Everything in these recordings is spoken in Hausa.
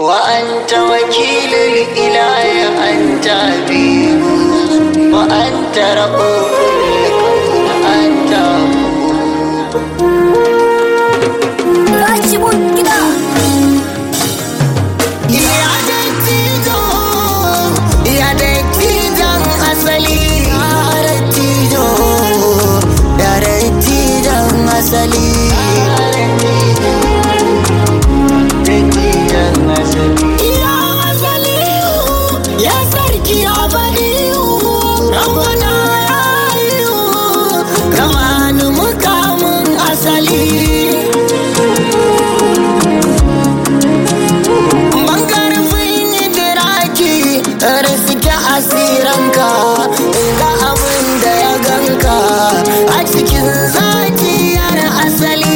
وأنت وكيل الإله أنت حبيب وأنت رؤوف الكون أنت Rashibun gida. Ya dattijo, ya dattijon asali, ya dattijo, ya dattijon asali. Dattijon asali. Ya asali, ya sarki abadiyu, rabana ya yiwu, kama ni mukamin asali. Bangarfin diraki riske asiranka ga abin da ya ganka a cikin zakiyar asali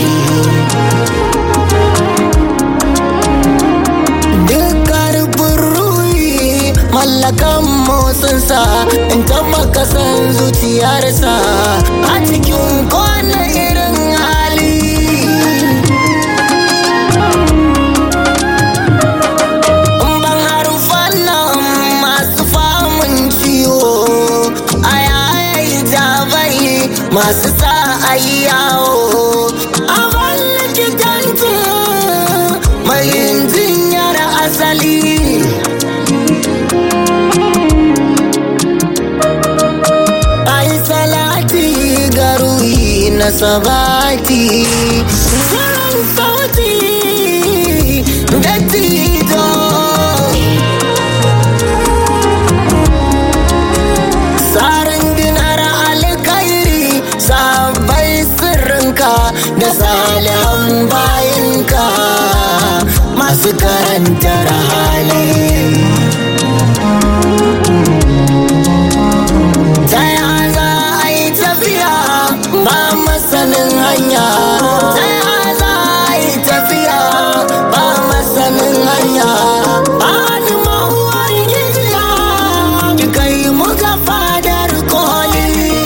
duk karfin ruhi mallakan motsinsa in tabbaka san zuciyarsa a cikin kwana irin hali ban harufan nan masu famun ciwo a yayi jabai masu sa a yi yawo a ban likitanci mai yin jinyar asali ai salati ga ruhi na sabati Saran sauti da tijo Sarin dinar alkairi sabai sirrinka da salihan bayinka masu karantar hali ta ya za a yi tafiya ba masanin hanya ta ya za a yi tafiya ba masanin hanya ba ni ma'uwar giziya ki kai muka fadar koli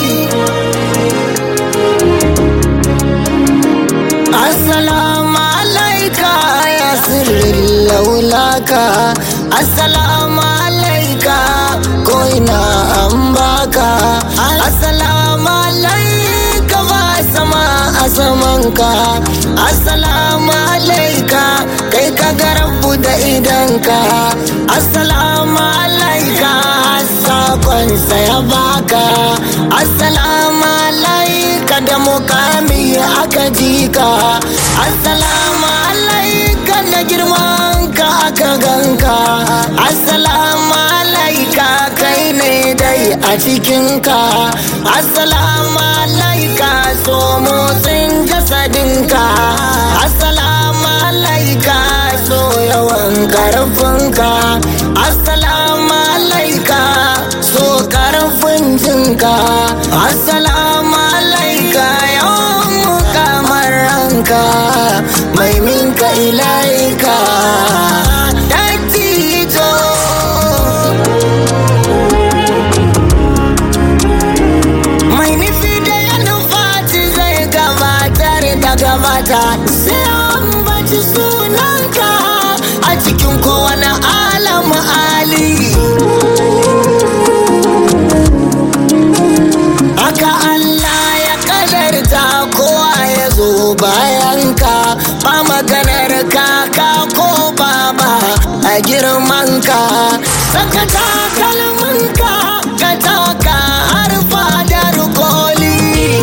Assalamu alaika ya sirrin laulaka Assalamu alaika ko ina an baka Assalamu alaika ba sama a samanka Assalamu alaika kai ka garabu da idanka Assalamu alaika sakonsa ya baka Assalamu alaika da mukami aka jika Assalamu alaika da girmanka aka ganka Assalamu alaika kai ne dai a cikinka Assalamu alaika so motsin jasadinka Assalamu alaika so yawan karfinka Assalamu alaika so karfin jinka Assalamu alaika yawan kamar ranka mai minka ilaika Dattijo mai nufi da ya nufaci zai gabatar da gabata sai an baci sunanka a cikin kowane alamu ali haka Allah ya kadarta kowa ya zo bayanka ba maganar kaka ko baba a girmanka saka takalminka ka taka har fadar koli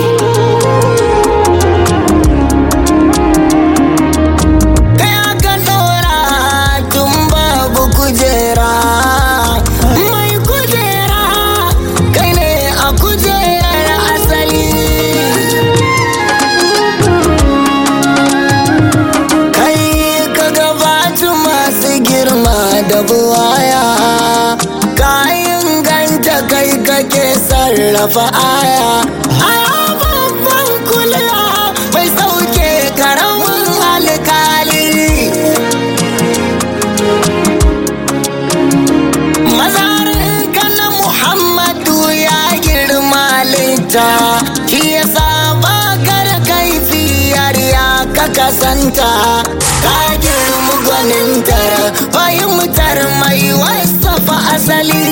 kai aka dora tun babu kujera mai kujera kai ne a kujerar asali kai ka gabatu masu girma da buwaya kayan ganta kai kake sarrafa aya aya babban kuliya mai sauke karamin alkali mazarin kana muhammadu ya girma litta shi ya saba kar kaifiyar ya ka kasanta ka girma gwanintar fahimtar mai wasafa asali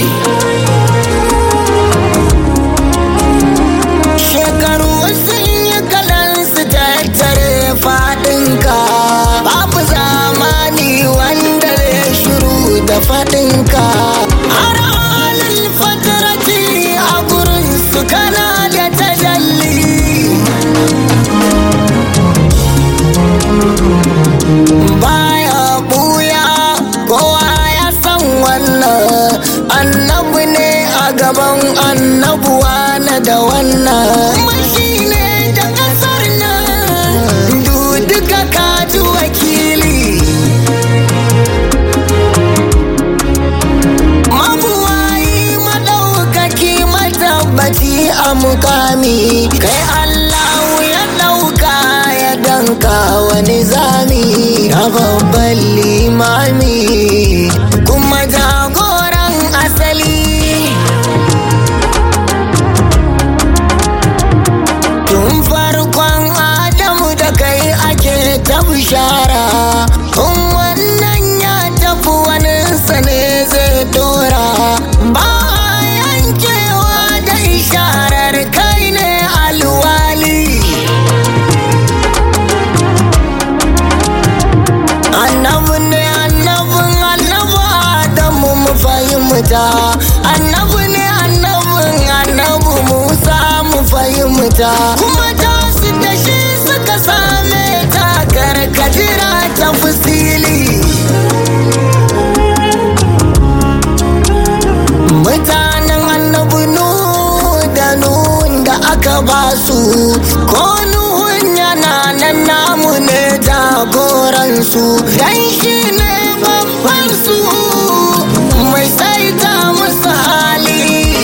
shekaru sun yi kalan su tattare faɗinka babu zamani wanda zai shiru da faɗinka har halin fatarati a gurin su kana da tajalli baya buya kowa ya san wannan annabi ne a gaban annabuwa na da wannan mashi ne da kasar nan du duka kaji wakili mabuwayi madaukaki matabbaci a mukami kai allahu ya dauka ya danka wani zami a babban limami kuma jagoran asali tun farkon adamu da kai ake ta bishara in wannan ya tafi wani ne zai dora ba a yankewa da isharar kai ne alwali annabi ne annabin annabi adamu mu fahimta annabi ne annabin annabi musa mu fahimta kuma ta su da shi suka same ta karkatira ta fusili mutanen annabi nuhu da nuhun da aka ba su ko nuhun yana nan namu ne jagoransu dan shi ne babban su mai saita musu hali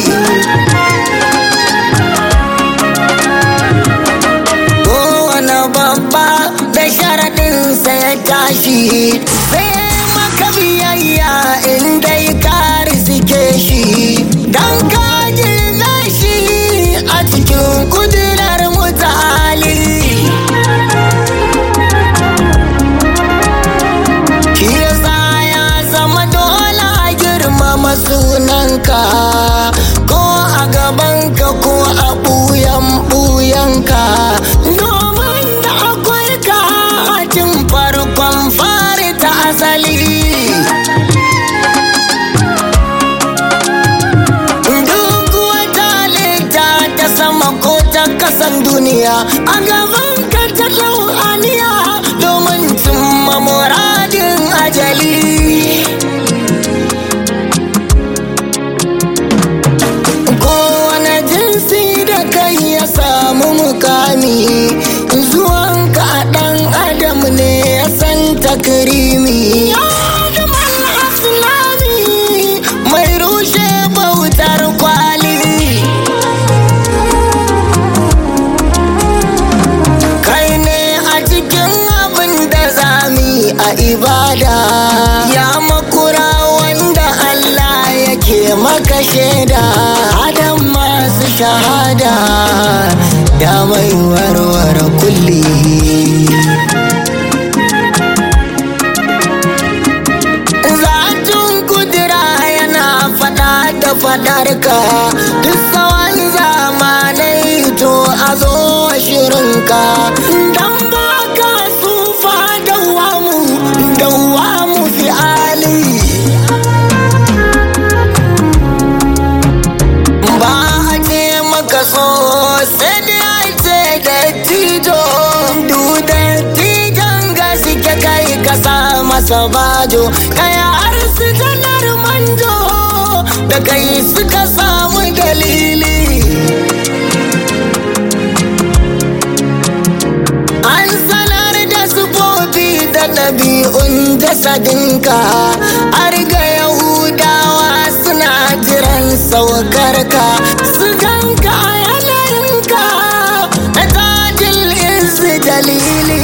kowane babba da sharaɗinsa ya tashi sai maka biyayya in dai ka riske shi dan ka girme shi a cikin kudurar mutali shi yasa ya zama dole a girmama sunanka ko a gabanka ko a ɓuyan ɓuyanka domin da akwai ka a tun farkon fari ta asali duk wata halitta ta sama ko ta kasan duniya a gaban ka ta dau aniya domin cimma muradin ajali kowane jinsi da kai ya samu mukami zuwanka a ɗan adam ne ya san takrimi ya Adamal aslami mai rushe bautar kwali kai ne a cikin abin da zami a ibada ya makura wanda Allah yake maka shaida adam masu shahada ya mai warware kulli Zatun kudura yana fada da fadarka duk tsawon zamanai to a zo shirinka don ba ka sufa dawamu dawamu fi ali ba a ce maka so sai dai a ce da tijo duda tijon gaske kai ka sa masa bajo kai har su janar manjo da kai suka samu dalili an sanar da sufofi da ɗabi'un jasadinka har ga yahudawa suna jiran saukarka su ganka a yanayinka na tajil izu dalili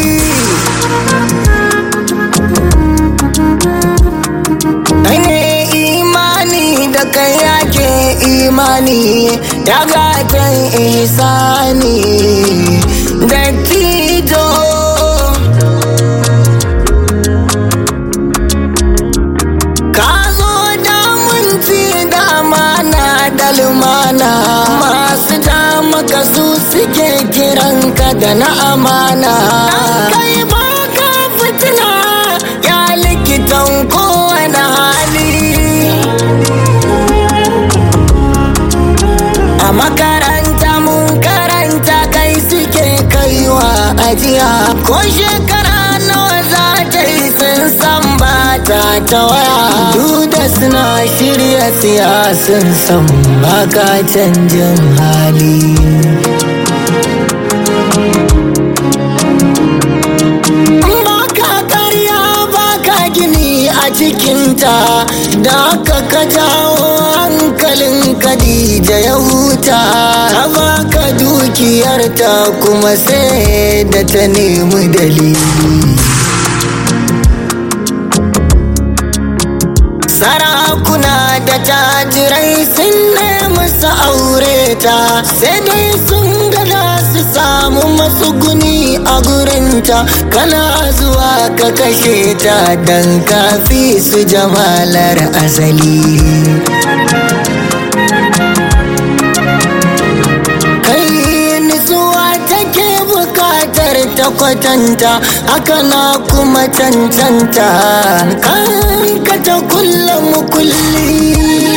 ne imani da kai yake imani ya gatan ihsani da tijo ta waya duk da suna shirya siyasun san baka canjin hali baka karya baka gini a cikinta da aka ka jawo hankalin Khadija ya huta ta baka dukiyarta kuma sai da ta nemi dalili sarakuna da tajirai sun nemi su aure ta sai dai sun gada su samu matsuguni a gurinta kana zuwa ka kashe ta don kafi su jamalar asali kai nutsuwa take bukatar ta kwatanta haka na kuma cancanta kan ka ta kulla mukulli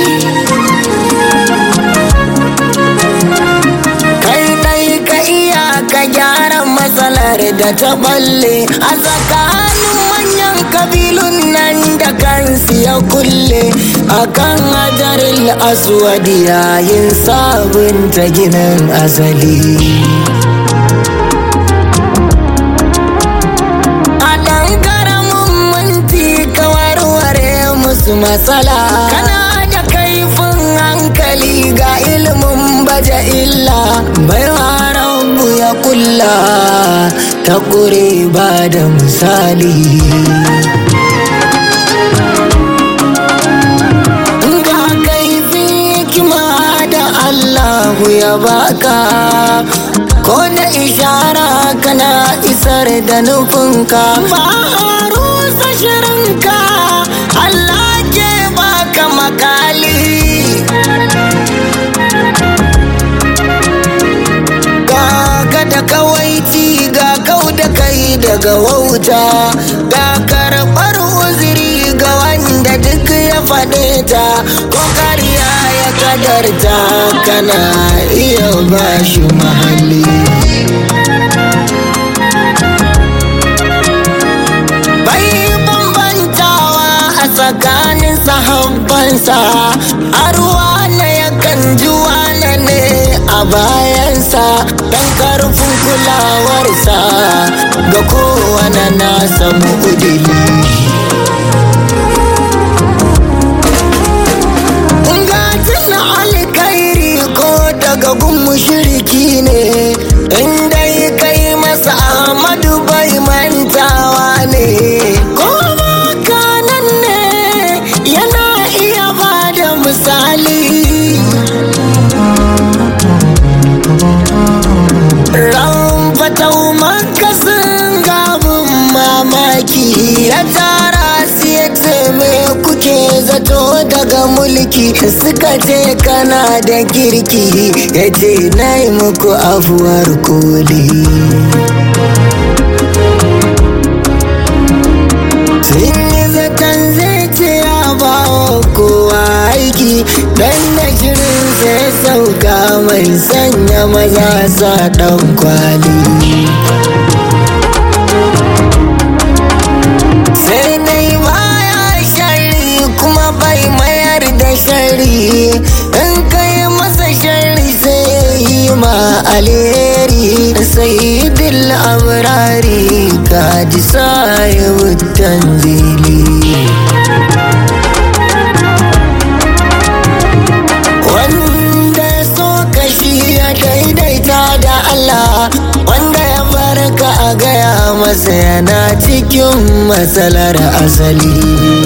kai dai ka iya ka gyara matsalar da ta balle a tsakanin manyan kabilun nan da kansu ya kulle akan hajaril aswadi yayin sabunta ginin asali a ɗan karamin minti ka warware musu matsala kana da kaifin hankali ga ilimin baje illa baiwa rabu ya kulla ta ƙure ba da misali ga kaifin hikima da Allahu ya baka ko da ishara kana isar da nufinka ba a rusa shirinka Allah ke baka makali ga ka da kawaici ga kau da kai daga wauta ga karɓar uziri ga wanda duk ya faɗe ta ko kariya ya kadarta kana iya bashi mahalli bai bambantawa a tsakanin sahabbansa a ruwa na yakan ji wane ne a bayansa don karfin kulawarsa ga kowane nasa mu'udili Gatin alkairi ko daga gun mushriki ne inda kai masa Ahmadu bai mantawa ne ko kanan ne yana iya bada misali ran fatau makasin gabin mamaki ya tara su ya ce me kuke zato daga mulki suka ce kana da kirki ya ce na yi muku afuwar koli sun yi zaton zai ce ya ba wa kowa aiki dan da shirin sai sauka mai sanya maza sa dan kwali sai dai baya shari kuma bai mayar da shari in kai masa shari sai yi ma alheri sai dil abrari ka ji sayi tanzili wanda ya so kashi ya daidaita da Allah wanda ya barka a gaya masa yana cikin matsalar asali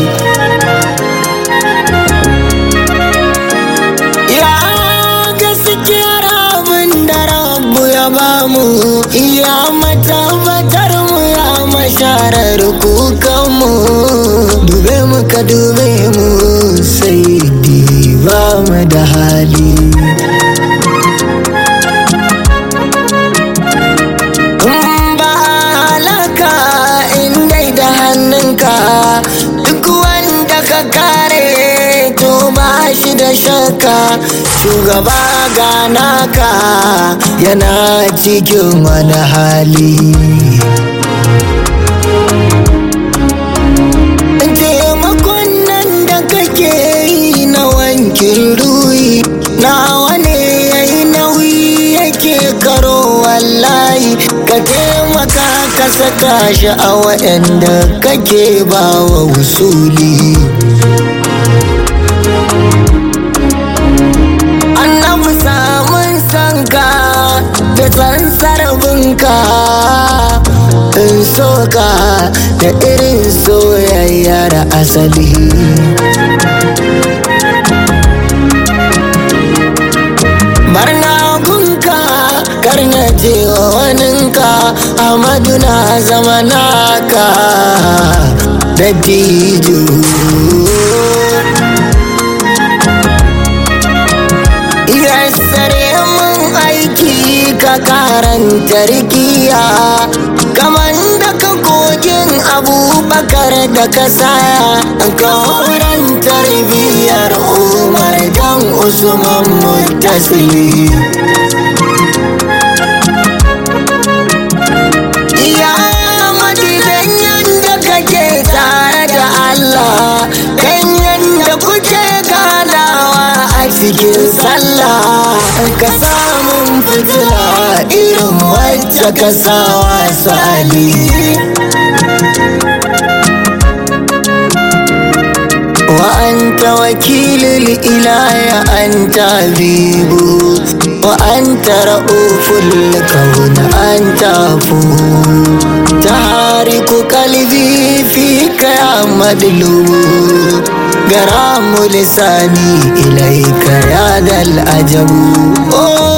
ya gaskiyar abin da rabu ya bamu ya matabbatar mu ya masharar kukanmu dube mu ka dube mu sai ba mu da hali in ba halaka in dai da hannunka duk wanda ka kare to ba shi da shakka shugaba ganaka yana cikin wani hali taimakon saka shi a waɗanda kake ba wa wusuli annabi samun sanka da tsansar binka in soka da irin soyayyar asali barna gunka karna je wa waninka amadu na zama naka da tijo yassare mun aiki ka karanta rikiya kamar da ka kogin abubakar da ka saya ka wurin tarbiyyar umar dan usman mutasili ya madidan yadda kake tare da allah kan yadda kuke ganawa a cikin sallah ka samun fitila irin wacce ka sawa sali وأنت وكيل الإله أنت حبيب وأنت رؤوف الكون أنت عفو تحرك قلبي فيك يا مدلوب غرام لساني إليك يا ذا العجب أوه